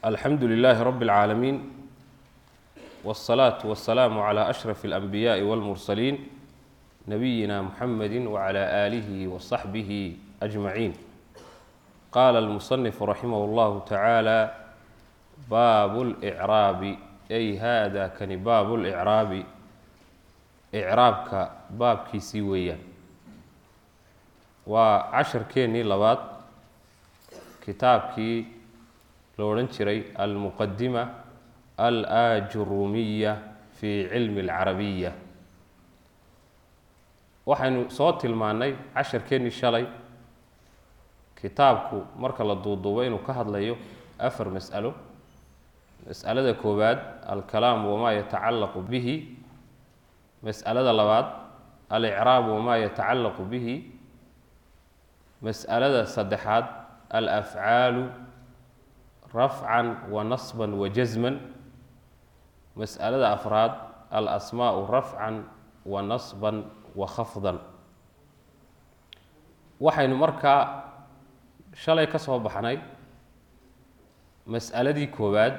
alxamdu lilaahi rabi اlcaalamiin wالsalaatu wasalaamu calى ashraf اlanbiyaaءi wاlmursaliin nabiyina muxamedi wclى aalihi wasaxbihi ajmaciin qaala almusanifu raximah اllahu tacaala baabu اlcraabi ay hada kani baabu lcraabi icraabka baabkiisii weeyaan waa casharkeennii labaad kitaabkii lo odhan jiray almuqadima alaajurumiya fi cilmi اlcarabiya waxaynu soo tilmaannay casharkeennii shalay kitaabku marka la duuduubo inuu ka hadlayo afar mas'alo mas'alada koowaad alkalaam wamaa yatacallaqu bihi mas'alada labaad alicraab wamaa yatacallaqu bihi mas'alada saddexaad alafcaalu rafcan wa nasban wa jasman mas'alada afraad alasmaau rafcan wa nasban wa khafdan waxaynu markaa shalay ka soo baxnay mas'aladii koowaad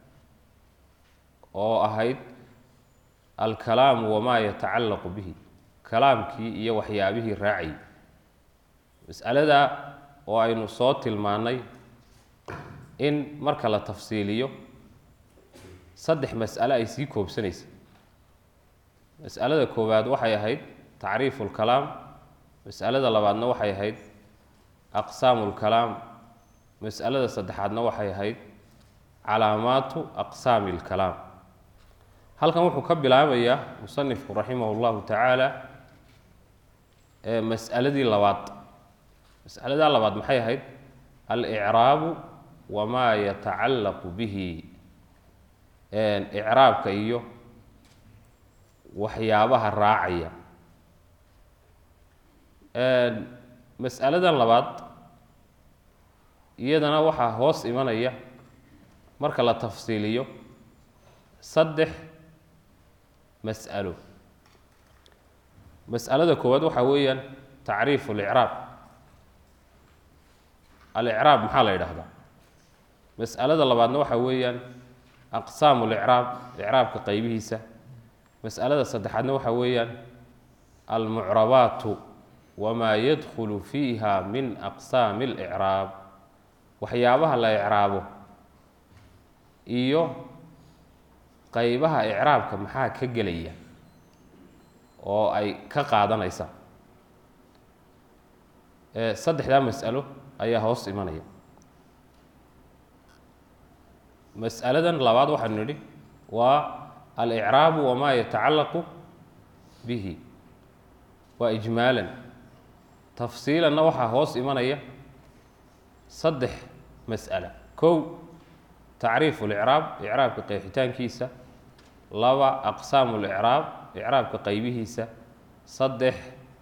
oo ahayd alkalaamu wamaa yatacallaqu bihi kalaamkii iyo waxyaabihii raacayay mas'alada oo aynu soo tilmaannay in marka la tafsiiliyo saddex mas'ale ay sii koobsanaysa mas'alada koowaad waxay ahayd tacriifu lkalaam mas'alada labaadna waxay ahayd aqsaamu lkalaam mas'alada saddexaadna waxay ahayd calaamaatu aqsaami lkalaam halkan wuxuu ka bilaabayaa musanifku raximah llahu tacaala mas'aladii labaad mas'aladaa labaad maxay ahayd alicraabu wamaa yatacallaqu bihi icraabka iyo waxyaabaha raacaya mas'aladan labaad iyadana waxaa hoos imanaya marka la tafsiiliyo saddex mas'alo mas'alada koowaad waxaa weeyaan tacriifu licraab alicraab maxaa la yidhaahdaa mas'alada labaadna waxaa weeyaan aqsaamu licraab icraabka qeybihiisa mas'alada saddexaadna waxaa weeyaan almucrabaatu wamaa yadkhulu fiiha min aqsaami اlicraab waxyaabaha la icraabo iyo qeybaha icraabka maxaa ka gelaya oo ay ka qaadanaysaa saddexdaa mas'alo ayaa hoos imanaya mas'aladan labaad waxaanu nidhi waa alicraabu wamaa yatacallaqu bihi waa ijmaalan tafsiilanna waxaa hoos imanaya saddex mas'ala kow tacriifu licraab icraabka qeexitaankiisa laba aqsaamu licraab icraabka qeybihiisa saddex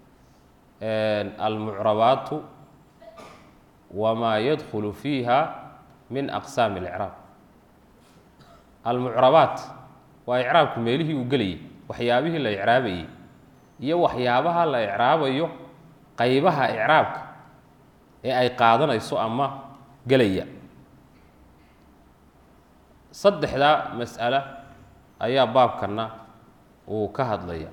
almucrabaatu wamaa yadkhulu fiiha min aqsaami اlicraab almucrabaat waa icraabku meelihii uu gelayay waxyaabihii la icraabayay iyo waxyaabaha la icraabayo qeybaha icraabka ee ay qaadanayso ama gelaya saddexdaa mas'alo ayaa baabkanna uu ka hadlaya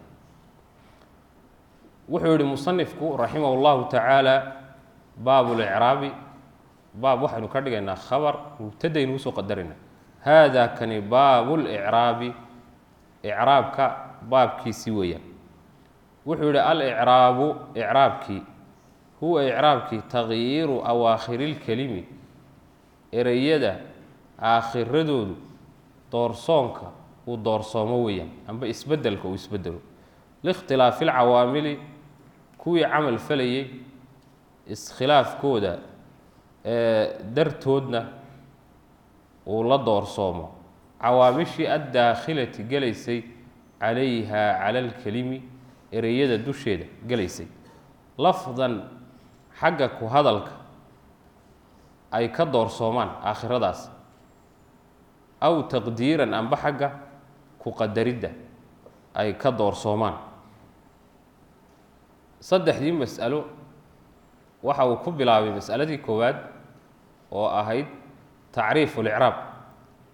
wuxuu yihi musanifku raximah اllahu tacaala baabu licraabi baab waxaynu ka dhigaynaa khabar mubtadaynu usoo qadarayna hada kani baabu licraabi icraabka baabkiisii weeyaan wuxuu yihi alicraabu icraabkii huwa icraabkii takyiiru awaakhiri lkelimi ereyada aakhiradoodu doorsoonka uu doorsoomo weeyaan amba isbedelka uu isbedelo liikhtilaafi lcawaamili kuwii camal falayay iskhilaafkooda dartoodna uu la doorsoomo cawaamishii addaakhilati gelaysay calayha cala alkelimi ereyada dusheeda gelaysay lafdan xagga ku hadalka ay ka doorsoomaan aakhiradaas aw taqdiiran amba xagga ku qadaridda ay ka doorsoomaan saddexdii mas'alo waxa uu ku bilaabay mas'aladii koowaad oo ahayd tacriifu licraab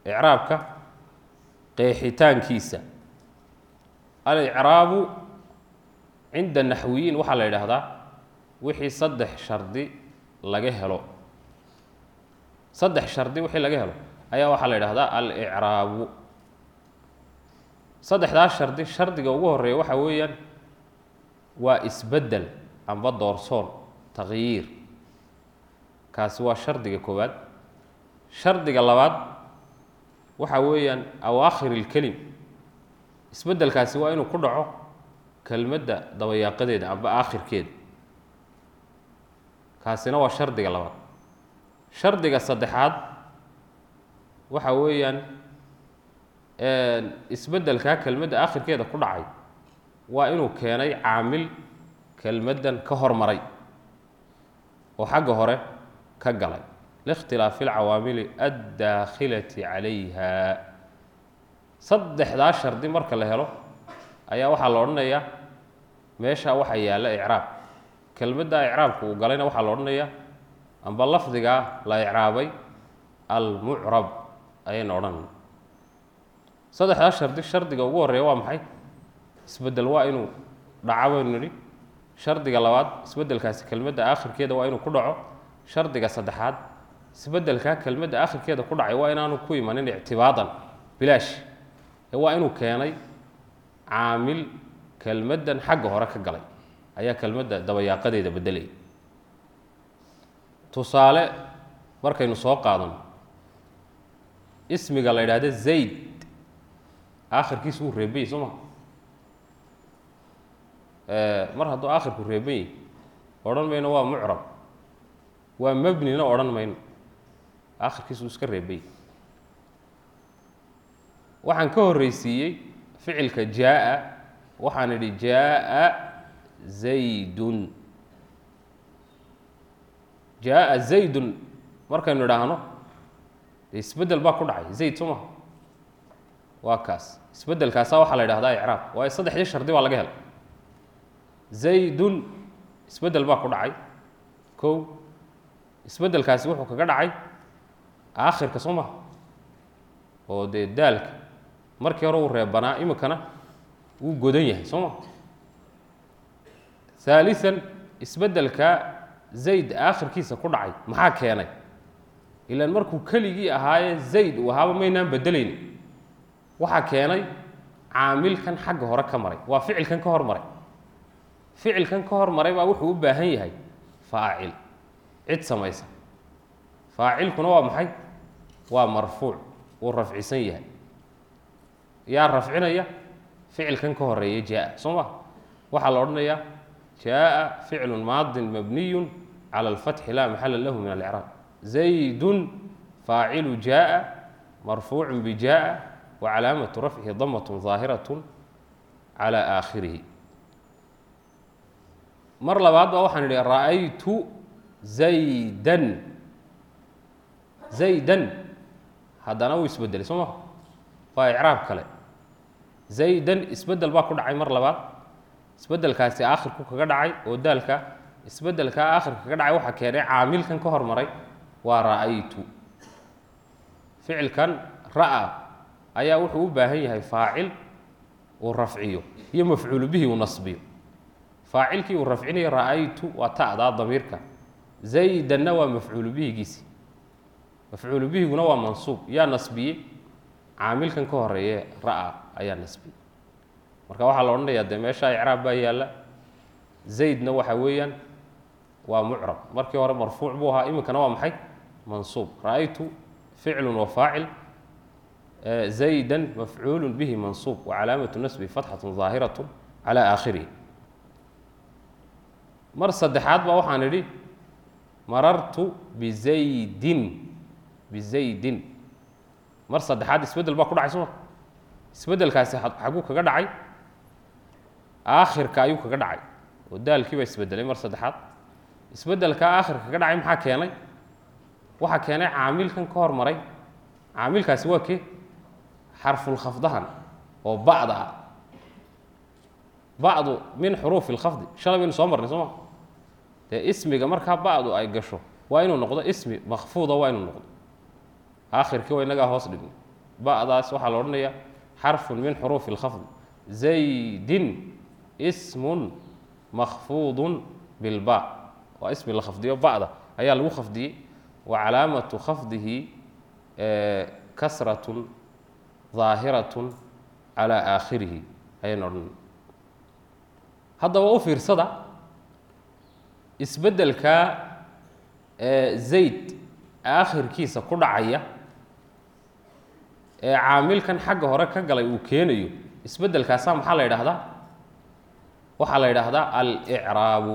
icraabka qeexitaankiisa alicraabu cinda naxwiyiin waxaa la yidhaahdaa wixii saddex shardi laga helo saddex shardi wixii laga helo ayaa waxaa la yidhahdaa alicraabu saddexdaas shardi shardiga ugu horeeya waxaa weeyaan waa isbeddel amba doorsoon takyiir kaasi waa shardiga koowaad shardiga labaad waxa weeyaan awaakhir ilkelim isbeddelkaasi waa inuu ku dhaco kelmadda dabayaaqadeeda amba aakhirkeeda kaasina waa shardiga labaad shardiga saddexaad waxa weeyaan isbeddelkaa kelmadda aakhirkeeda ku dhacay waa inuu keenay caamil kelmaddan ka hormaray oo xagga hore ka galay likhtilaafi alcawaamili addaakhilati calayha saddexdaa shardi marka la helo ayaa waxaa la odhanayaa meeshaa waxaa yaalla icraab kelmaddaa icraabka uu galayna waxaa la odhanayaa amba lafdigaa la icraabay almucrab ayayna odhanaya saddexdaa shardi shardiga ugu horreeya waa maxay isbeddel waa inuu dhaco baynu nidhi shardiga labaad isbeddelkaasi kelmadda aakhirkeeda waa inuu ku dhaco shardiga saddexaad isbeddelkaa kelmadda aakhirkeeda ku dhacay waa inaanu ku imanin ictibaadan bilaash ee waa inuu keenay caamil kelmaddan xagga hore ka galay ayaa kelmadda dabayaaqadeeda beddelaya tusaale markaynu soo qaadano ismiga la yidhaahdo zayd aakhirkiisu wuu reebayey soo maa mar hadduu aakhirku reeban yahy odhan mayno waa mucrab waa mebnina odhan mayno aakhirkiisu uu iska reebay waxaan ka horreysiiyey ficilka jaa-a waxaan idhi jaa-a zaydun jaa-a zaydun markaynu idhaahno dee isbeddel baa ku dhacay zayd soo maha waa kaas isbeddelkaasaa waxaa la yidhahdaa icraab waayo saddexdii shardi baa laga helay zaydun isbeddel baa ku dhacay kow isbeddelkaasi wuxuu kaga dhacay aakhirka soo maha oo dee daalka markii hore uu reebanaa iminkana wuu godan yahay soo ma haalian isbeddelka zayd aakhirkiisa ku dhacay maxaa keenay ilaan markuu keligii ahaaye zayd uu ahaaba maynaan beddelayni waxaa keenay caamilkan xagga hore ka maray waa ficilkan ka hor maray ficilkan ka hor maray baa wuxuu u baahan yahay faacil cid samaysa faacilkuna waa maxay waa marfuuc wuu rafcisan yahay yaa rafcinaya ficilkan ka horeeya jaa soo ma waxaa la odhanayaa jaa ficlu maadin mabniyu cala alfatxi laa maxala lahu min alcraab zaydun faacilu jaa marfuucu bijaa wa calaamatu rafcihi damat ظaahiraة calى aakhirihi mar labaad ba waxaan idhi ra'aytu zaydan zaydan haddana wuu isbedelay soo maha waa icraab kale zaydan isbeddel baa ku dhacay mar labaad isbeddelkaasi aakhirku kaga dhacay oo daalka isbeddelkaa aakhirka kaga dhacay waxaa keenay caamilkan ka hormaray waa ra'aytu ficilkan ra'a ayaa wuxuu u baahan yahay faacil uu rafciyo iyo mafcuulu bihi uu nasbiyo faacilkii uu rafcinayo ra'aytu waa ta'daa damiirka zaydanna waa mafcuulu bihigiisi mafcuulu bihiguna waa mansuub yaa nasbiyey caamilkan ka horeeye ra'a ayaa nasbiyey marka waxaa la odhanayaa dee meesha icraab baa yaalla zaydna waxa weeyaan waa mucrab markii hore marfuuc buu ahaa iminkana waa maxay mansuub ra'aytu ficlu wa faacil zayda mafcuulu bihi mansuub wa calaamatu nasbi fatxatu ظaahiraة calى aakhirihi mar saddexaad baa waxaan idhi marartu bizaydin bizaydin mar saddexaad isbeddel baa ku dhacay soma isbeddelkaasi xaguu kaga dhacay aakhirka ayuu kaga dhacay oo daalkii baa isbedelay mar saddexaad isbeddelkaa aakhirka kaga dhacay maxaa keenay waxaa keenay caamilkan ka hormaray caamilkaasi waa kee xarfulkhafdahan oo ba'da ah ba'du min xuruufi اlkhafdi shalay baynu soo marnay soo ma dee ismiga markaa ba'du ay gasho waa inuu noqdo ismi makfuuda waa inuu noqdo aakhirkii waa inagaa hoos dhignay ba'daas waxaa la odhanaya xarfun min xuruufi اlkhafd zaydin ismun makfuudun bilba waa ismi la khafdiyo ba'da ayaa lagu khafdiyey wa calaamatu khafdihi kasratun ظaahiratun calى aakhirihi ayayna odhanay haddaba u fiirsada isbeddelkaa zayd aakhirkiisa ku dhacaya ee caamilkan xagga hore ka galay uu keenayo isbeddelkaasaa maxaa la yidhaahdaa waxaa la yidhaahdaa alicraabu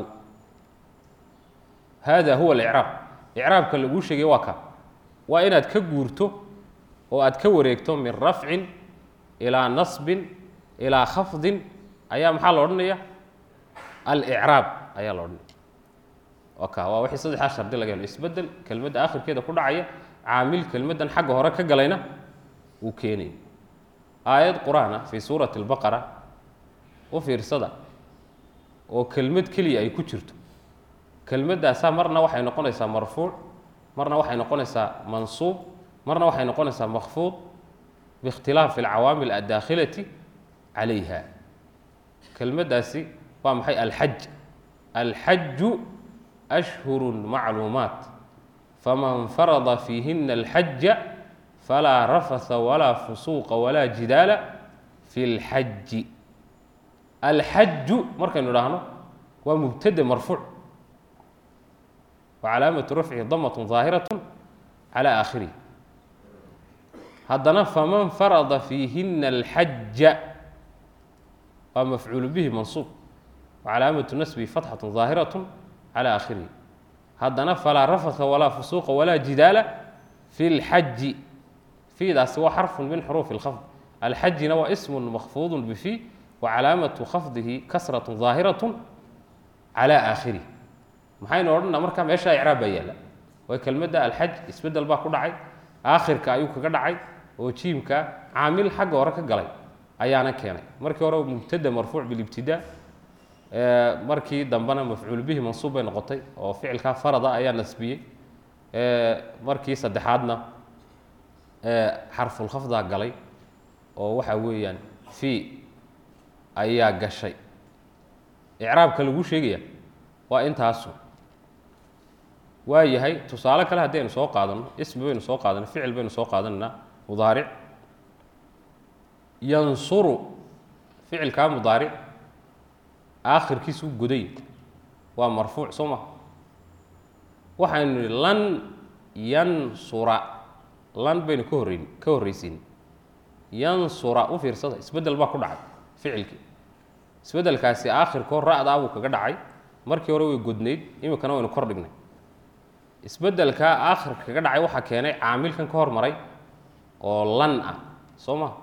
hada huwa alicraab icraabka laguu sheegay waa ka waa inaad ka guurto oo aad ka wareegto min rafcin ilaa nasbin ilaa khafdin ayaa maxaa la odhanaya alicraab ayaa la odhanaya ka waa wixii saddexdaa shardi laga helo isbeddel kelmadda aakhirkeeda ku dhacaya caamil kelmaddan xagga hore ka galayna uu keenayo aayad qur-aan ah fii suurati albaqara u fiirsada oo kelmad keliya ay ku jirto kelmaddaasaa marna waxay noqonaysaa marfuuc marna waxay noqonaysaa mansuub marna waxay noqonaysaa makfuud biikhtilaafi alcawaamil addaakhilati calayha kelmaddaasi waa maxay alxaj alxaju ashhuru macluumaat faman farada fiihina alxaja falaa rafasa walaa fusuuqa walaa jidaala fi اlxaji alxaju markaynu idhaahno waa mubtade marfuuc wa calaamatu rafcihi damat ظaahiraة calى aakhirihi haddana faman farada fiihina alxaja waa mafcuulu bihi mansuub wa calaamatu nasbihi fatxaة ظaahiraة calى aakhirihi haddana falaa rafasa walaa fusuuqa walaa jidaala fi اlxaji fiidaasi waa xarfu min xuruufi اlkhafd alxajina waa ismu makfuudu bifi wa calaamatu khafdihi kasraة ظaahiraة calى aakhirih maxaynu odhanaa markaa meesha icraab baa yaalla waa kelmadda alxaj isbeddel baa ku dhacay aakhirka ayuu kaga dhacay oo jiimka caamil xagga hore ka galay ayaana keenay markii hore mubtada marfuuc bilibtidaa markii dambena mafcuul bihi mansuub bay noqotay oo ficilkaa farada ayaa nasbiyey markii saddexaadna xarfulkhafdaa galay oo waxa weeyaan fii ayaa gashay icraabka laguu sheegaya waa intaasu waa yahay tusaale kale haddii aynu soo qaadano ismi baynu soo qaadana ficil baynu soo qaadanaynaa mudaaric yansuru ficilkaa mudaaric aakhirkiisu goday waa marfuuc soo maha waxaynu nihi lan yansura lan baynu ka horreyn ka horraysiin yansura u fiirsada isbeddel baa ku dhacay ficilkii isbeddelkaasi aakhirkoo ra'daa buu kaga dhacay markii hore way godnayd iminkana waynu kor dhignay isbeddelkaa aakhirka kaga dhacay waxaa keenay caamilkan ka hormaray oo lan ah soo maha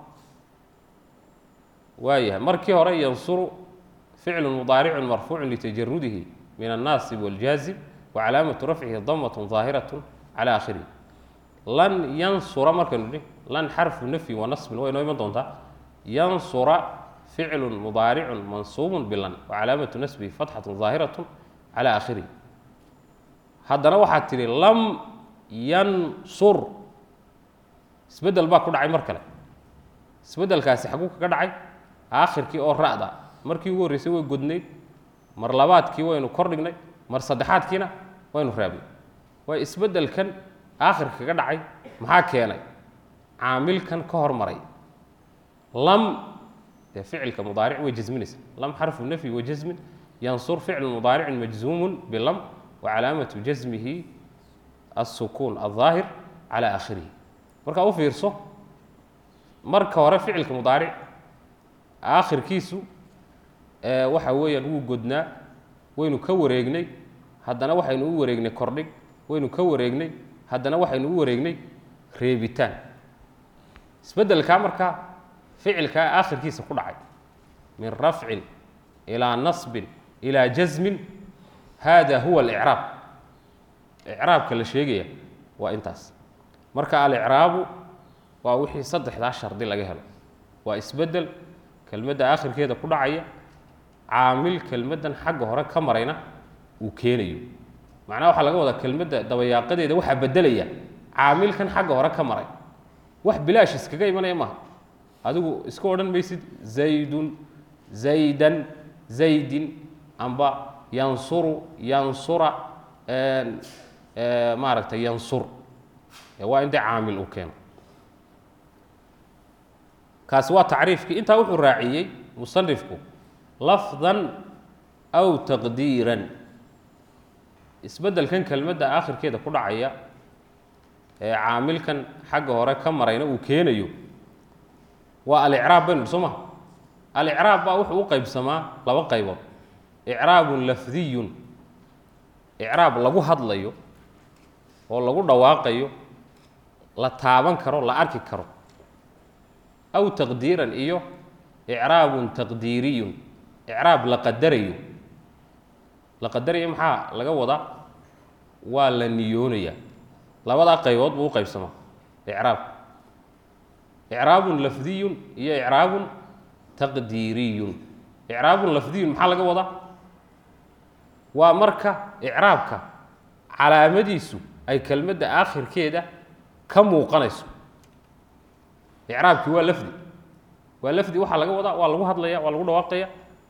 waayahay markii hore yansuru ficlu mudaaricun marfuucu litajarudihi min annaasib waljaazib wa calaamatu rafcihi damatun ظaahiraة calى aakhirihi lan yansura markaynu nihi lan xarfu nafyi wa nasbin way noo iman doontaa yansura ficlu mudaaricu mansuubu bilan wa calaamatu nasbihi fatxaة ظaahiraة calى aakhirihi haddana waxaad tidhi lam yansur isbeddel baa ku dhacay mar kale isbeddelkaasi xaguu kaga dhacay aakhirkii oo ra'da markii ugu horreysay way godnayd mar labaadkii waynu kor dhignay mar saddexaadkiina waynu raabnay waay isbeddelkan aakhirka kaga dhacay maxaa keenay caamilkan ka hormaray lam dee ficilka mudaaric way jasminaysa lam xarfu nafyi wa jasmin yansur ficlu mudaaricin majzuumun bilam wa calaamatu jasmihi alsukuun alظaahir calى aakhirihi markaa u fiirso marka hore ficilka mudaaric aakhirkiisu waxa weeyaan wuu godnaa waynu ka wareegnay haddana waxaynu u wareegnay kordhig waynu ka wareegnay haddana waxaynu u wareegnay reebitaan isbeddelkaa markaa ficilkaa aakhirkiisa ku dhacay min rafcin ilaa nasbin ilaa jasmin hada huwa alicraab icraabka la sheegaya waa intaas marka alicraabu waa wixii saddexdaa shardi laga helo waa isbeddel kelmadda aakhirkeeda ku dhacaya caamil kelmaddan xagga hore ka marayna uu keenayo macnaha waxaa laga wadaa kelmadda dabayaaqadeeda waxaa beddelaya caamilkan xagga hore ka maray wax bilaash iskaga imanaya maaha adigu iska odhan maysid zaydun zaydan zaydin amba yansuru yansura maaragtay yansur waa in dee caamil uu keeno kaasi waa tacriifkii intaa wuxuu raaciyey musanifku lafdan aw taqdiiran isbeddelkan kelmadda aakhirkeeda ku dhacaya ee caamilkan xagga hore ka marayna uu keenayo waa alicraab baynu soo maha alicraab baa wuxuu u qaybsamaa laba qaybood icraabun lafdiyun icraab lagu hadlayo oo lagu dhawaaqayo la taaban karo la arki karo aw taqdiiran iyo icraabun taqdiiriyun icraab la qadarayo la qadarayo maxaa laga wadaa waa la niyoonaya labadaa qaybood buu u qaybsamaa icraab icraabun lafdiyun iyo icraabun taqdiiriyun icraabun lafdiyun maxaa laga wadaa waa marka icraabka calaamadiisu ay kelmadda aakhirkeeda ka muuqanayso icraabkii waa lafdi waa lafdi waxaa laga wadaa waa lagu hadlaya waa lagu dhawaaqaya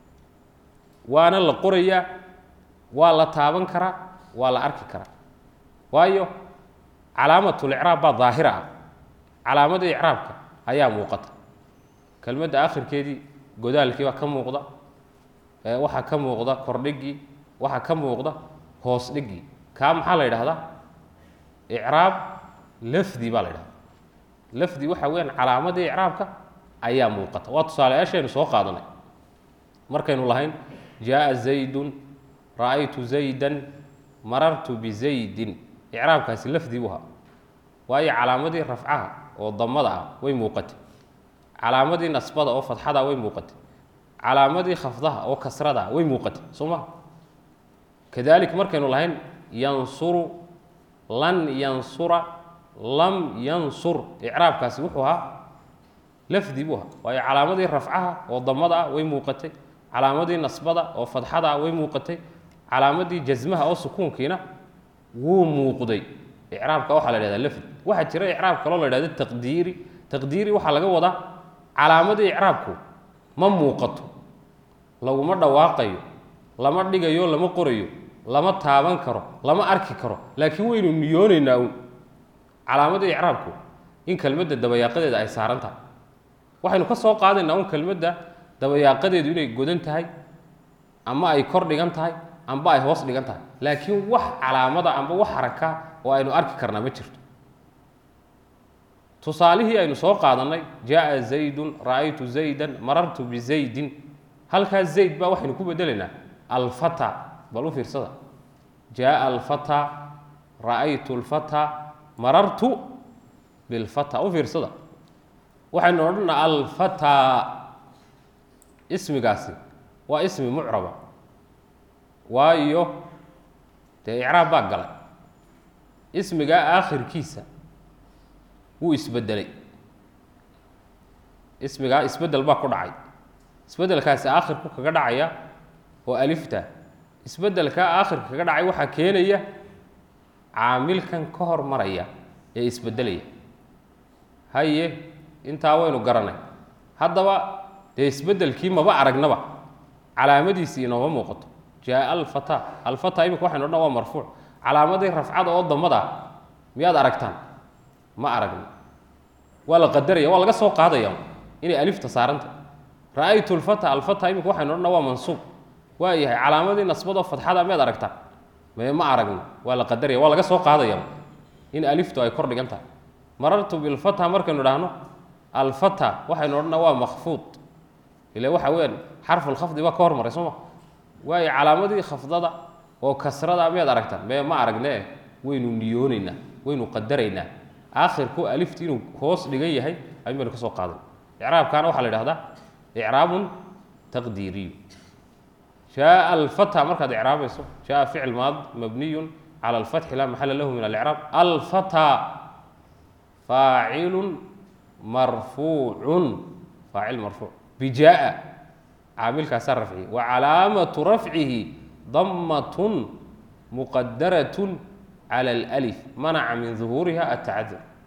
waana la qorayaa waa la taaban karaa waa la arki karaa waayo calaamatulicraab baa daahira ah calaamadii icraabka ayaa muuqata kelmadda aakhirkeedii godaalkii baa ka muuqda waxaa ka muuqda kordhigii waxaa ka muuqda hoos dhigii kaa maxaa la yidhahdaa icraab lafdi baa la yidhahda lafdi waxa weyaan calaamadii icraabka ayaa muuqata waa tusaalayaashaynu soo qaadanay markaynu lahayn jaaa zaydun ra'aytu zaydan marartu bizaydin icraabkaasi lafdi buu ahaa waayo calaamadii rafcaha oo damada ah way muuqatay calaamadii nasbada oo fadxada way muuqatay calaamadii khafdaha oo kasrada way muuqatay soo maha kadalik markaynu lahayn yansuru lan yansura lam yansur icraabkaasi wuxuu ahaa lafdi buu ahaa waayo calaamadii rafcaha oo damada ah way muuqatay calaamadii nasbada oo fadxada ah way muuqatay calaamadii jasmaha oo sukuunkiina wuu muuqday icraabka waxaa la yhahdaa lafdi waxaa jira icraab kaloo la yhahdo taqdiiri taqdiiri waxaa laga wadaa calaamadii icraabku ma muuqato laguma dhawaaqayo lama dhigayo lama qorayo lama taaban karo lama arki karo laakiin waynu niyoonaynaa uun calaamadii icraabku in kelmadda dabayaaqadeeda ay saaran tahay waxaynu ka soo qaadaynaa un kelmadda dabayaaqadeedu inay godan tahay ama ay kor dhigan tahay amba ay hoos dhigan tahay laakiin wax calaamada amba wax haraka oo aynu arki karnaa ma jirto tusaalihii aynu soo qaadannay jaaa zaydun ra'aytu zaydan marartu bizaydin halkaas zayd baa waxaynu ku bedelaynaa alfata bal u fiirsada jaaa alfata ra'aytu lfata marartu bilfata u fiirsada waxaynu odhanaa alfata ismigaasi waa ismi mucraba waayo dee icraab baa galay ismigaa aakhirkiisa wuu isbedelay ismigaa isbedel baa ku dhacay isbedelkaasi aakhirku kaga dhacaya oo alifta isbedelkaa aakhirka kaga dhacay waxaa keenaya caamilkan ka hor maraya ee isbedelaya haye intaa waynu garanay haddaba dee isbedelkii maba aragnaba calaamadiisii inooma muuqato jaaa alfata alfata imika waxaynu odhan waa marfuuc calaamadii rafcada oo damada miyaad aragtaan ma aragno waa la qadaraya waa laga soo qaadaya inay alifta saaranta ra'aytu lfata alfata imika waxaynu odhan waa mansuub waa yahay calaamadii nasbadoo fadxada miyaad aragtaan mee ma aragno waa la qadaraya waa laga soo qaadaya in aliftu ay kor dhigan tahay marartu bilfata markaynu idhaahno alfata waxaynu odhana waa makfuud ila waxa weyaan xarfulkhafdi baa ka hormaray soo ma waayo calaamadii khafdada oo kasrada miyaad aragtaan mee ma aragne waynu niyoonaynaa waynu qadaraynaa aakhirku alifti inuu hoos dhigan yahay ayun baynu ka soo qaadan icraabkaana waxaa la idhahdaa icraabun taqdiiriyu jaaa alfata markaad icraabayso jaaa ficil maad mabniyun cala alfatxi laa maxala lahu min alicraab alfata faacilun marfuucun faacil marfuuc bijaa caamilkaasaa rafciye wa calaamatu rafcihi damatun muqadaratun cala alأlif manaca min duhuuriha atacadur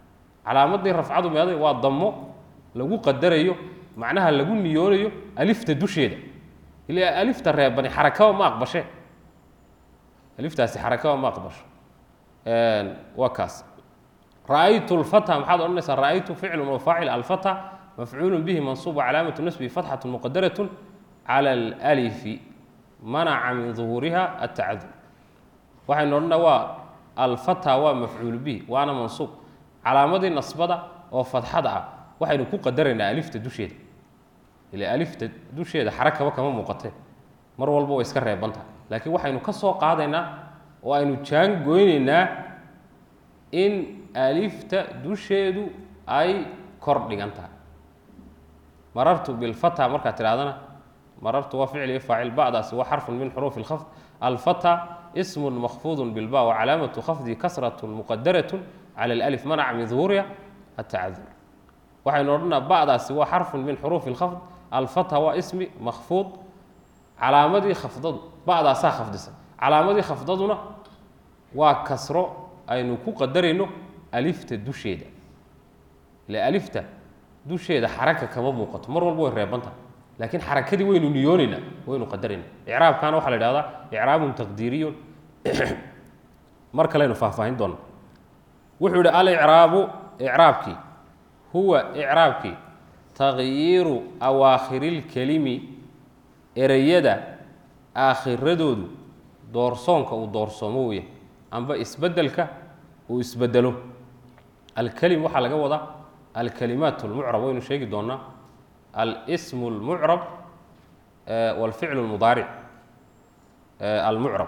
calaamadii rafcadu meeday waa dammo lagu qadarayo macnaha lagu niyoonayo alifta dusheeda ila alifta reebani xarakaba ma aqbashe aliftaasi xarakaba ma aqbasho waa kaas ra'aytu lfata maxaad odhanaysaa ra'aytu ficlun wa faacil alfata mafcuulu bihi mansuub calaamatu nasbihi fatxatu muqadaratun cala alalifi manaca min duhuuriha atacadur waxaynu odhanaa waa alfata waa mafcuulu bihi waana mansuub calaamadii nasbada oo fadxada ah waxaynu ku qadaraynaa alifta dusheeda ila alifta dusheeda xarakaba kama muuqatee mar walba way iska reebantaha laakiin waxaynu ka soo qaadaynaa oo aynu jaan goynaynaa in alifta dusheedu ay kor dhigan tahay marartu bilfata markaad tidhahdana marartu waa ficli faacil ba'daasi waa xarfun min xuruufi اlkhafd alfata ismun makfuudu bilba wacalaamatu khafdi kasratu muqadaratun cala alif manaca min duhuuriha atacadur waxaynu odhanaa ba'daasi waa xarfun min xuruufi اlkhafd alfata waa ismi makfuud calaamadii khafdadu ba'daasaa khafdisa calaamadii khafdaduna waa kasro aynu ku qadarayno alifta dusheeda ile alifta dusheeda xaraka kama muuqato mar walba way reebantaha laakiin xarakadii waynu niyoonaynaa waynu qadarayna icraabkana waxaa la ihahdaa icraabun taqdiiriyun mar kaleynu faahfaahin doona wuxuu yihi alicraabu icraabkii huwa icraabkii tagyiiru awaakhiriilkelimi ereyada aakhiradoodu doorsoonka uu doorsoomo weya amba isbeddelka uu isbedelo alkelim waxaa laga wadaa alkalimaat اlmucrab waynu sheegi doonaa alsm اlmucrab wاlficl اlmudaaric almucrab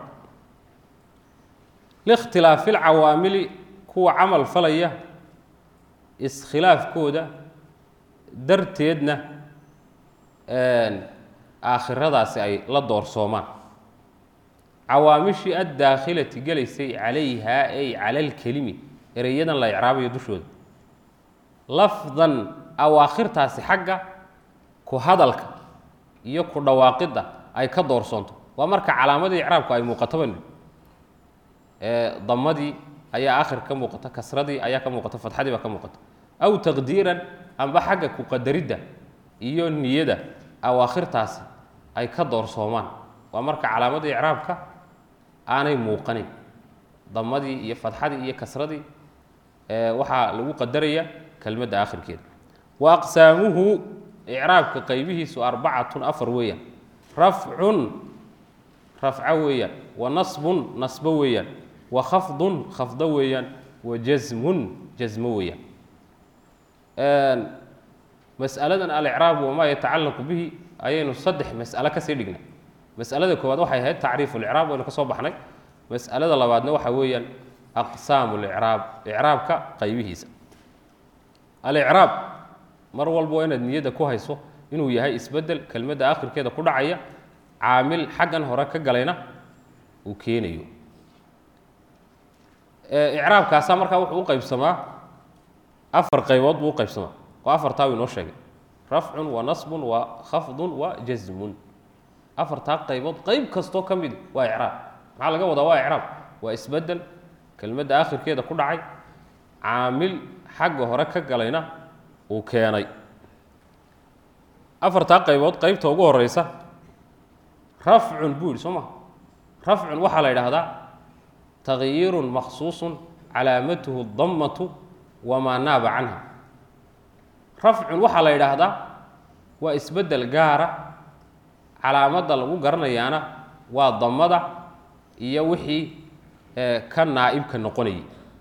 likhtilaafi اlcawaamili kuwa camal falaya iskhilaafkooda darteedna aakhiradaasi ay la doorsoomaan cawaamishii addaakhilati gelaysay calayhaa ay cala alkelimi ereyadan la icraabayo dushooda lafdan awaakhirtaasi xagga ku hadalka iyo ku dhawaaqidda ay ka doorsoonto waa marka calaamadii icraabku ay muuqatoba damadii ayaa aakhir ka muuqata kasradii ayaa ka muuqata fadxadii baa ka muuqata aw taqdiiran amba xagga ku qadaridda iyo niyada awaakhirtaasi ay ka doorsoomaan waa marka calaamadii icraabka aanay muuqanin damadii iyo fadxadii iyo kasradii waxaa lagu qadaraya kelmadda aakhirkeeda wa aqsaamuhu icraabka qaybihiisu arbacatun afar weeyaan rafcun rafco weeyaan wa nasbun nasbo weeyaan wa khafdun khafdo weeyaan wa jasmun jasmo weeyaan mas'aladan alicraab wamaa yatacallaqu bihi ayaynu saddex mas'alo kasii dhignay mas'alada koowaad waxay ahayd tacriifu licraab waynu ka soo baxnay mas'alada labaadna waxaa weeyaan aqsaamu licraab icraabka qaybihiisa alicraab mar walba waa inaad niyadda ku hayso inuu yahay isbeddel kelmadda aakhirkeeda ku dhacaya caamil xaggan hore ka galayna uu keenayo icraabkaasaa markaa wuxuu u qaybsamaa afar qaybood buu u qaybsamaa oo afartaa uu inoo sheegay rafcun wa nasbun wa khafdun wa jasmun afartaa qaybood qayb kastoo ka midi waa icraab maxaa laga wadaa waa icraab waa isbeddel kelmadda aakhirkeeda ku dhacay caamil xagga hore ka galayna uu keenay afartaa qaybood qaybta ugu horeysa rafcun buu yidhi soo maha rafcun waxaa la yidhaahdaa tagyiirun makhsuusun calaamatuhu dammatu wamaa naaba canha rafcun waxaa la yidhaahdaa waa isbeddel gaara calaamadda lagu garanayaana waa damada iyo wixii ka naa'ibka noqonayay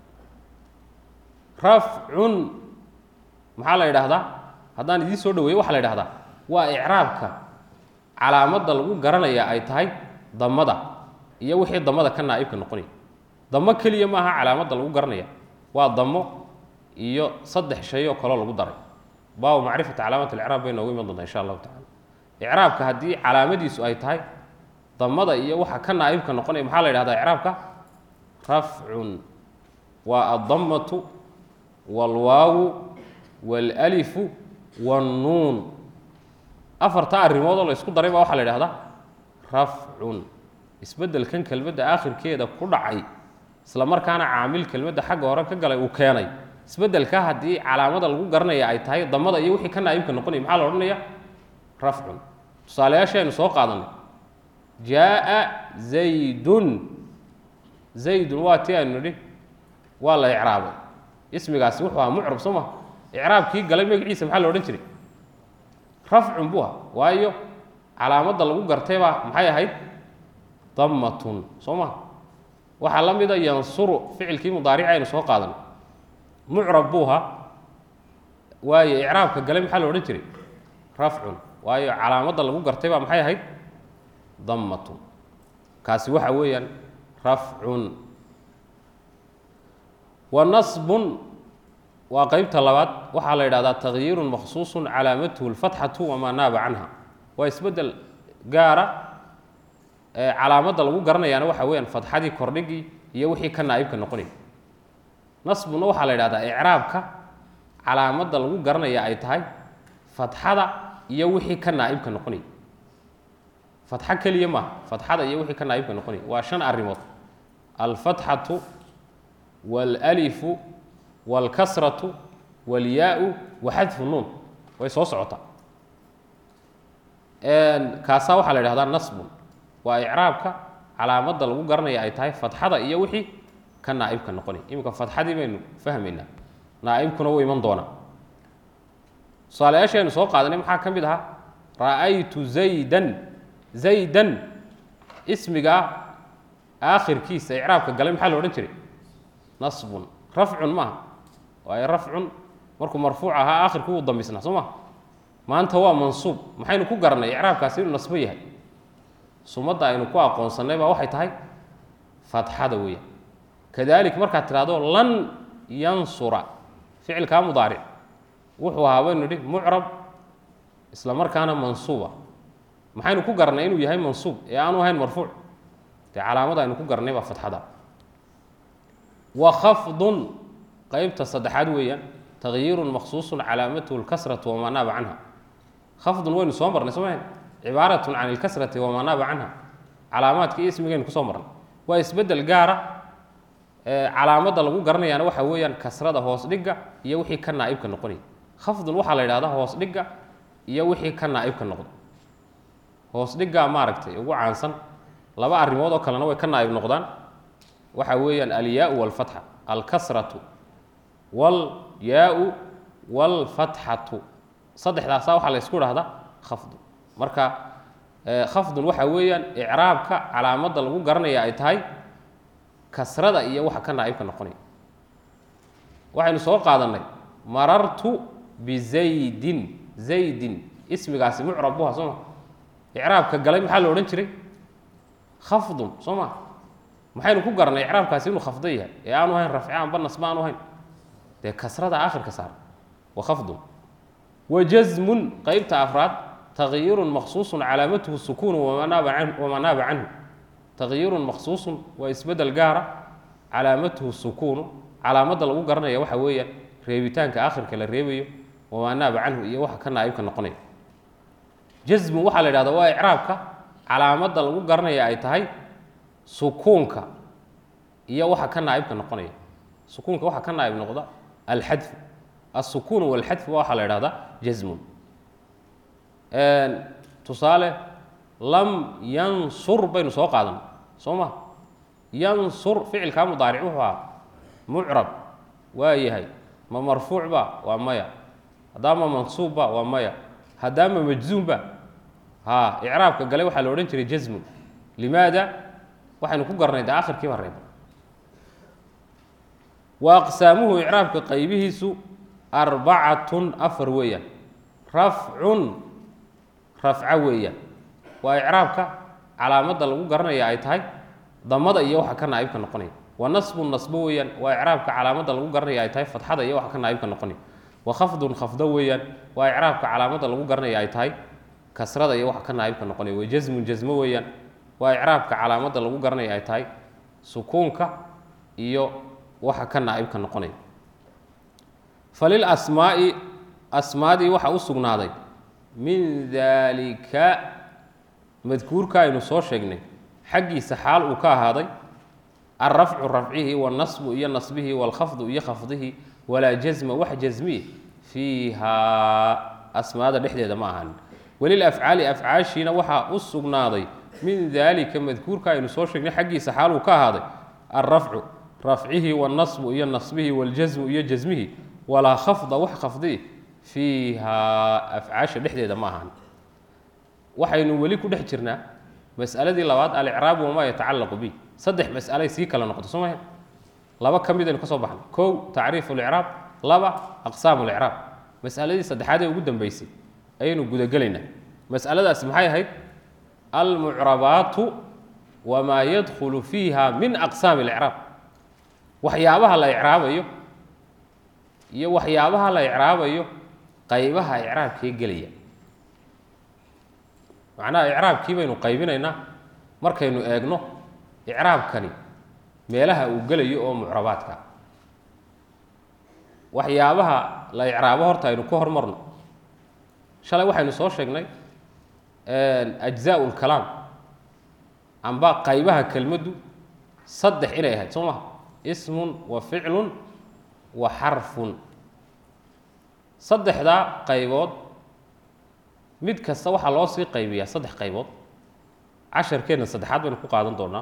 rafcun maxaa la yidhaahdaa haddaan idiin soo dhaweeyo waxaa la yidhahdaa waa icraabka calaamadda lagu garanayaa ay tahay damada iyo wixii damada ka naa'ibka noqonaya damo keliya maaha calaamadda lagu garanaya waa damo iyo saddex shay oo kaloo lagu daray baabu macrifati calaamat alicraab bay noogu iman doontaa insha allahu tacala icraabka haddii calaamadiisu ay tahay damada iyo waxa ka naa'ibka noqonaya maxaa la yidhahdaa icraabka rafcun waa addamatu waalwaawu waalalifu waannuun afartaa arrimood oo la ysku daray baa waxaa la yidhahdaa rafcun isbeddelkan kelmadda aakhirkeeda ku dhacay isla markaana caamil kelmadda xagga hore ka galay uu keenay isbedelka haddii calaamada lagu garanaya ay tahay damada iyo wixii ka naa'ibka noqonaya maxaa la odhanaya rafcun tusaalayaashii aynu soo qaadanay jaa zaydun zaydun waa tii aynu nidhi waa la icraabay ismigaasi wuxuu ahaa mucrab soo maha icraabkii galay magaciisa maxaa la odhan jiray rafcun buu ahaa waayo calaamadda lagu gartay baa maxay ahayd dammatun soo maha waxaa la mida yansuru ficilkii mudaarici aynu soo qaadanay mucrab buu ahaa waayo icraabka galay maxaa la odhan jiray rafcun waayo calaamadda lagu gartay baa maxay ahayd dammatun kaasi waxa weeyaan rafcun wa nasbun waa qeybta labaad waxaa la yidhahdaa takyiirun maksuusun calaamatuhu lfatxatu wamaa naaba canha waa isbeddel gaara calaamadda lagu garanayaana waxa weeyaan fatxadii kordhigii iyo wixii ka naa'ibka noqonaya nasbuna waxaa la yidhahdaa icraabka calaamadda lagu garanaya ay tahay fatxada iyo wixii ka naa'ibka noqonaya fatxo keliya maaha fatxada iyo wixii ka naa'ibka noqonaya waa shan arrimood alfatxatu waalalifu waalkasratu waalyaau wa xadfu nuun way soo socotaa kaasaa waxaa la yidhahdaa nasbun waa icraabka calaamadda lagu garanaya ay tahay fatxada iyo wixii ka naa'ibka noqonaya iminka fatxadii baynu fahmaynaa naa'ibkuna wuu iman doonaa tusaalayaashaynu soo qaadanay maxaa ka mid ahaa ra'aytu zaydan zaydan ismigaa aakhirkiisa icraabka galay maxaa la odhan jiray nasbun rafcun maaha waayo rafcun markuu marfuuc ahaa aakhirku wuu dambisnaa soo maha maanta waa mansuub maxaynu ku garanay icraabkaasi inuu nasbo yahay sumadda aynu ku aqoonsannay baa waxay tahay fatxada weeyaan kadalik markaad tidhahdo lan yansura ficilkaa mudaaric wuxuu ahaa baynu nidhi mucrab isla markaana mansuuba maxaynu ku garnay inuu yahay mansuub ee aanu ahayn marfuuc dee calaamada aynu ku garnay baa fatxada wa khafdun qeybta saddexaad weeyaan takyiirun maksuusun calaamatuhu lkasratu wamaa naaba canha khafdun waynu soo marnay soo mahayn cibaaratun can ilkasrati wamaa naaba canha calaamaadka iyo ismigaynu kusoo marnay waa isbeddel gaara calaamadda lagu garanayaana waxa weeyaan kasrada hoos dhigga iyo wixii ka naa'ibka noqonaya khafdun waxaa la yidhahdaa hoos dhigga iyo wixii ka naa'ibka noqda hoos dhiggaa maaragtay ugu caansan laba arrimood oo kalena way ka naa'ib noqdaan waxa weeyaan alyaau walfatxa alkasratu walyaau walfatxatu saddexdaasa waxaa la ysku dhahdaa khafdun marka khafdun waxa weeyaan icraabka calaamadda lagu garanaya ay tahay kasrada iyo waxa ka naa'ibka noqonaya waxaynu soo qaadannay marartu bizaydin zaydin ismigaasi mucrab buha soo ma icraabka galay maxaa la odhan jiray khafdun soo ma maxaynu ku garnay icraabkaasi inuu khafdo yahay ee aanu ahayn rafci aanba nasba aanu ahayn dee kasrada aakhirka saar wa khafdun wa jazmun qeybta afraad takyirun maksuusun calaamatuhu sukuunu wamaa naaba can wamaa naaba canhu takyirun maksuusun waa isbeddel gaara calaamatuhu sukuunu calaamadda lagu garanaya waxa weeyaan reebitaanka aakhirka la reebayo wamaa naaba canhu iyo waxa ka naa'ibka noqonaya jazmun waxaa la yidhahdaa waa icraabka calaamadda lagu garanaya ay tahay sukuunka iyo waxa ka naa'ibka noqonaya sukuunka waxa ka naa'ib noqda alxadfu alsukuunu walxadfu waxaa la yidhahdaa jazmun tusaale lam yansur baynu soo qaadan soo ma yansur ficilkaa mudaaric wuxuu ahaa mucrab waa yahay ma marfuuc ba waa maya haddaama mansuub ba waa maya haddaama majzuum ba ha icraabka gale waxaa la odhan jiray jazmun limaada waxaynu ku garnay de akhirkii baa reeba wa aqsaamuhu icraabka qaybihiisu arbacatun afar weeyaan rafcun rafca weeyaan waa icraabka calaamadda lagu garanaya ay tahay damada iyo waxa ka naa'ibka noqonaya wa nasbun nasbo weeyaan waa icraabka calaamadda lagu garanaya ay tahay fatxada iyo waxa ka naa'ibka noqonaya wa khafdun khafdo weeyaan waa icraabka calaamadda lagu garanaya ay tahay kasrada iyo waxa ka naa'ibka noqonaya wa jazmun jazmo weeyaan waa icraabka calaamadda lagu garanaya ay tahay sukuunka iyo waxa ka naa'ibka noqonaya falil asmaa'i asmaadii waxaa u sugnaaday min daalika madkuurka aynu soo sheegnay xaggiisa xaal uu ka ahaaday alrafcu rafcihii walnasbu iyo nasbihii walkhafdu iyo khafdihii walaa jasma wax jasmiye fiihaa asmaada dhexdeeda ma ahanin welilafcaali afcaashiina waxaa u sugnaaday min daalika madkuurka aynu soo sheegnay xaggiisa xaaluu ka ahaaday alrafcu rafcihi wاlnasbu iyo nasbihi waاljasmu iyo jasmihi walaa khafda wax khafdi fiihaa afcaasha dhexdeeda ma ahan waxaynu weli ku dhex jirnaa mas'aladii labaad alicraabu wamaa yatacallaqu bih saddex mas'alay sii kala noqoto soo maha laba ka mid aynu ka soo baxnay kow tacriifu licraab laba aqsaamu licraab mas'aladii saddexaad ee ugu dambeysay ayaynu gudagelaynaa mas'aladaasi maxay ahayd almucrabaatu wamaa yadkhulu fiiha min aqsaami اlicraab waxyaabaha la icraabayo iyo waxyaabaha la icraabayo qaybaha icraabkee gelaya macnaha icraabkii baynu qaybinaynaa markaynu eegno icraabkani meelaha uu gelayo oo mucrabaadka waxyaabaha la icraabo horta aynu ka hormarno shalay waxaynu soo sheegnay ajzaa lkalaam amba qaybaha kelmaddu saddex inay ahayd soo maha ismun wa ficlun wa xarfun saddexdaa qaybood mid kasta waxaa loo sii qaybiyaa saddex qaybood casharkeenna saddexaad baynu ku qaadan doonaa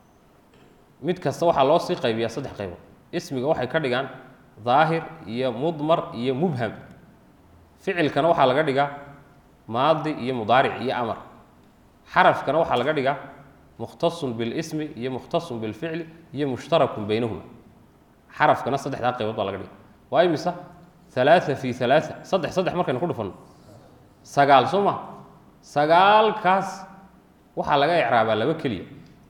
mid kasta waxaa loo sii qaybiyaa saddex qaybood ismiga waxay ka dhigaan daahir iyo mudmar iyo mubham ficilkana waxaa laga dhigaa maadi iyo mudaaric iyo amar xarafkana waxaa laga dhigaa mukhtasun bilismi iyo mukhtasun bilficli iyo mushtarakun baynahuma xarafkana saddexdaa qaybood baa laga dhiga waa imisa alaaa fi alaaa saddex saddex markaynu ku dhufanno sagaal soo maha sagaalkaas waxaa laga icraabaa laba keliya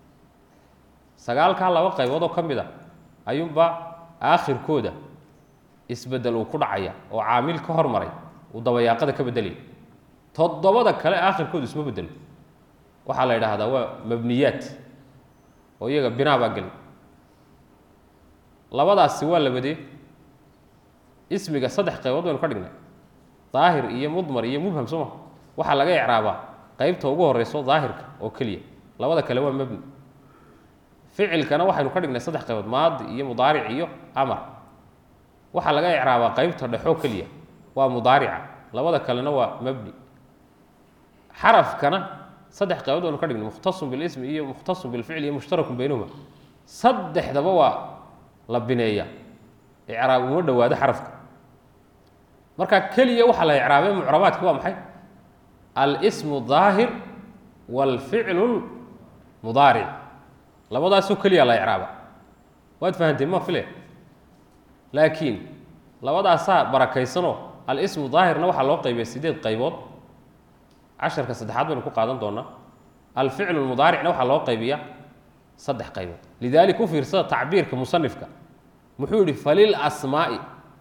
sagaalkaa laba qaybood oo ka mid a ayuunbaa aakhirkooda isbedel uu ku dhacaya oo caamil ka hormaray uu dabayaaqada ka bedelaya toddobada kale aakhirkoodu isma bedelo waxaa la yidhaahdaa waa mabniyaat oo iyaga binaa baa geli labadaasi waa labadee ismiga saddex qaybood baynu ka dhignay daahir iyo mudmar iyo mubham soo ma waxaa laga icraabaa qeybta ugu horeyso daahirka oo keliya labada kale waa mabni ficilkana waxaynu ka dhignay saddex qaybood maadi iyo mudaaric iyo amar waxaa laga icraabaa qeybta dhexoo keliya waa mudaarica labada kalena waa mabni xarafkana saddex qaybood baynu ka dhignay mukhtasun bilismi iyo mukhtasun bilficli iyo mushtarakun baynahuma saddexdaba waa la bineeya icraab uma dhowaado xarafka marka keliya waxaa la icraabay mucrabaadki waa maxay alsmu daahir wاlficlu mudaaric labadaasoo keliya la icraaba waad fahanteen ma file laakiin labadaasaa barakaysanoo alsmu daahirna waxaa loo qaybiya sideed qaybood casharka saddexaad baynu ku qaadan doonaa alficlu mudaaricna waxaa loo qaybiyaa saddex qaybood lidalika u fiirsada tacbiirka musanifka muxuu yihi falil asmaa'i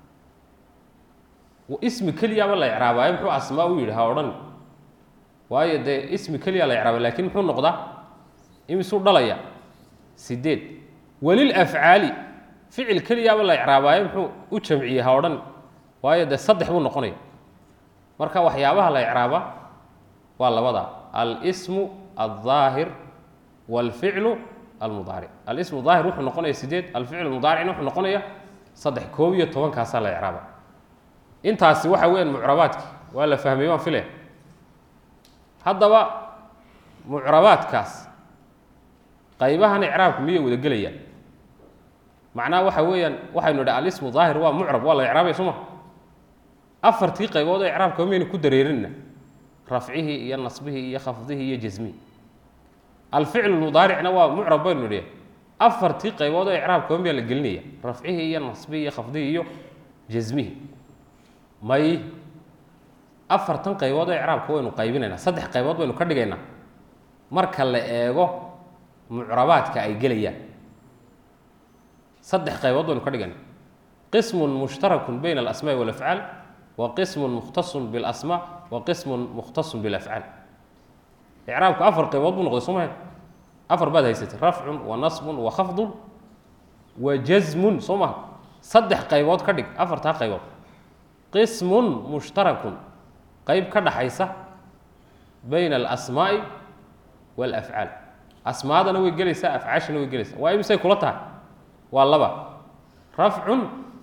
ismi keliyaaba la icraabaayo muxuu asmaa u yidhi ha odhan waayo dee ismi keliya la icraaba lakin muxuu noqdaa imisuu dhalaya sideed welil afcaali ficil keliyaaba la icraabaayo muxuu u jamciyey ha odhan waayo dee saddex buu noqonaya marka waxyaabaha la icraabaa waa labada alsmu aldaahir wاlficlu almudaaric alismu daahir wuxuu noqonaya sideed alficlu mudaaricna wuxuu noqonaya saddex koob iyo tobankaasaa la icraaba intaasi waxa weeyaan mucrabaadki waa la fahmay waan filaya haddaba mucrabaadkaas qaybahan icraabku miyay wada gelayaan macnaha waxa weeyaan waxaynu idha alismu daahir waa mucrab waa la icraabaya soo ma afartii qaybood oo icraabka miyaynu ku dareerinna rafcihii iyo nasbihii iyo khafdihii iyo jasmihii alficlu mudaaricna waa mucrab baynu nidhi afartii qaybood oo icraabka miyaa la gelinaya rafcihii iyo nasbihii iyo khafdihii iyo jasmihii may afartan qaybood oo icraabka waynu qaybinaynaa saddex qaybood baynu ka dhigaynaa marka la eego mucrabaadka ay gelayaan saddex qaybood baynu ka dhigaynaa qismun mushtarakun bayna alasmaai walafcaal wa qismun mukhtasun bilasmaa wa qismun mukhtasun bilafcaal icraabku afar qaybood buu noqday soo maha afar baad haysatay rafcun wa nasbun wa khafdun wa jasmun soo maha saddex qaybood ka dhig afartaa qaybood qismun mushtarakun qayb ka dhaxaysa bayna alasmaa'i waalafcaal asmaadana way gelaysaa afcaashana way gelaysaa waa imisay kula tahay waa laba rafcun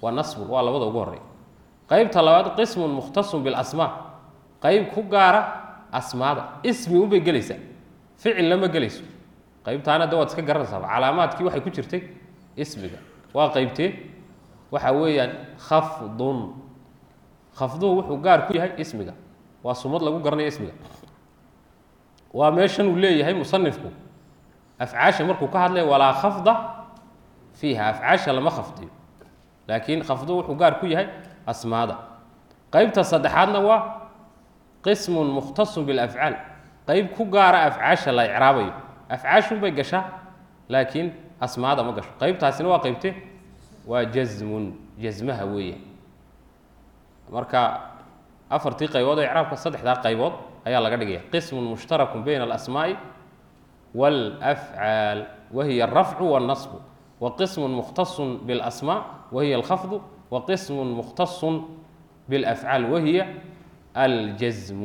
wa nasbun waa labada ugu horey qeybta labaad qismun mukhtasun bilasmaa qeyb ku gaara asmaada ismi unbay gelaysaa ficil lama gelayso qeybtaana de waad iska garanaysaaba calaamaadkii waxay ku jirtay ismiga waa qeybtee waxa weeyaan khafdun khafduhu wuxuu gaar ku yahay ismiga waa sumad lagu garanayo ismiga waa meeshan uu leeyahay musanifku afcaasha markuu ka hadlaya walaa khafda fiiha afcaasha lama khafdiyo laakiin khafduhu wuxuu gaar ku yahay asmaada qeybta saddexaadna waa qismun mukhtasun bilafcaal qeyb ku gaara afcaasha la icraabayo afcaashunbay gashaa laakiin asmaada ma gasho qeybtaasina waa qeybte waa jasmun jasmaha weeya marka afartii qaybood oo icraabka saddexdaa qaybood ayaa laga dhigaya qismun mushtarakun bayna alasmaa'i wاlafcaal wahiya alrafcu wاlnasbu wa qismun mukhtasun biاlasmaa wahiya alkhafdu wa qismun mukhtasun biاlafcaal wahiya aljasmu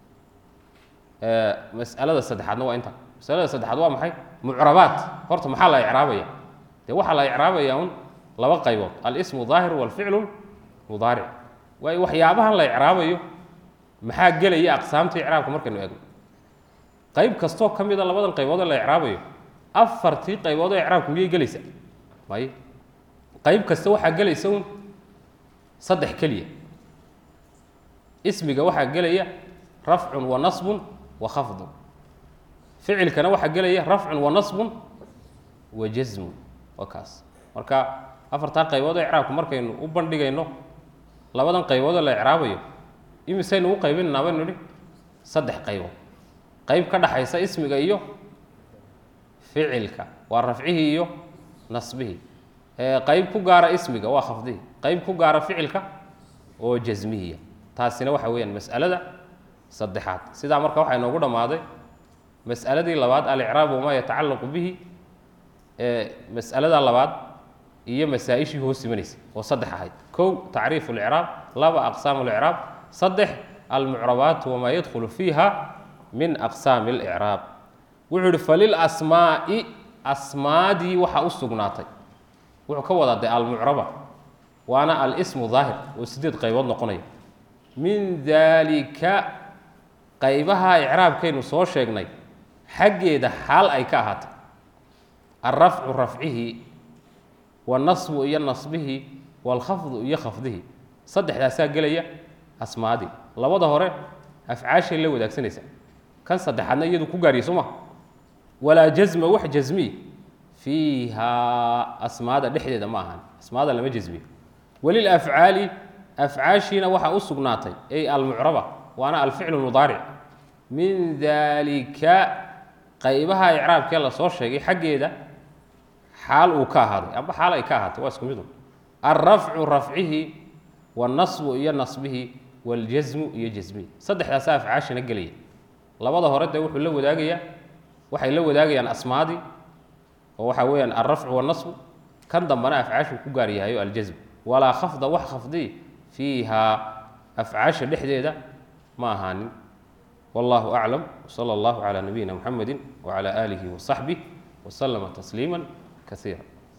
mas'alada saddexaadna waa inta masalada saddexaad waa maxay mucrabaat horta maxaa la icraabaya dee waxaa la icraabaya un laba qaybood alismu daahir walficlu mudaaric waayo waxyaabahan la icraabayo maxaa gelaya aqsaamta icraabka markaynu eegno qayb kastoo ka mida labadan qaybood ee la icraabayo afartii qaybood oo icraabku miyay gelaysa may qayb kasta waxaa gelaysa un saddex keliya ismiga waxaa gelaya rafcun wa nasbun wa khafdun ficilkana waxaa gelaya rafcun wa nasbun wa jasmun waa kaas marka afartaa qaybood oo icraabku markaynu u bandhigayno labadan qaybood oo la icraabayo imisaynu u qaybinaynaa baynu idhi saddex qaybood qayb ka dhaxaysa ismiga iyo ficilka waa rafcihii iyo nasbihii qayb ku gaara ismiga waa khafdihii qayb ku gaara ficilka oo jasmihiya taasina waxa weeyaan mas'alada saddexaad sidaa marka waxaa inoogu dhammaaday mas'aladii labaad alicraab wamaa yatacallaqu bihi mas'alada labaad iyo masaa-ishii hoos imanaysa oo saddex ahayd kow tacriifu licraab laba aqsaamu licraab saddex almucrabaat wamaa yadkhulu fiiha min aqsaami اlicraab wuxuu ihi falilasmaa'i asmaadii waxaa u sugnaatay wuxuu ka wadaa de almucraba waana alismu daahir oo sideed qaybood noqonaya min daalika qaybaha icraabkaynu soo sheegnay xaggeeda xaal ay ka ahaatay alrafcu rafcihii wanasbu iyo nasbihii walkhafdu iyo khafdihii saddexdaasaa gelaya asmaadii labada hore afcaashay la wadaagsanaysa kan saddexaadna iyadu ku gaariya soo maha walaa jasma wax jasmiy fiihaa asmaada dhexdeeda ma ahan asmaada lama jasmiyo walilafcaali afcaashiina waxaa u sugnaatay ay almucraba waana alficlu mudaaric min daalika qaybaha icraabkee lasoo sheegay xaggeeda xaal uu ka ahaaday amba xaal ay ka ahaatay waa isku midu alrafcu rafcihi wanasbu iyo nasbihi waljasmu iyo jasmihi saddexdaasa afcaashina gelaya labada hore dee wuxuu la wadaagayaa waxay la wadaagayaan asmaadii oo waxaa weeyaan alrafcu wanasbu kan dambana afcaashu ku gaar yahayo aljasm walaa khafda wax khafdi fiihaa afcaasha dhexdeeda ma ahaanin wallahu aclam wsala allahu calaa nabiyina muxamedi wacala aalihi wasaxbih waslama tasliima kasiira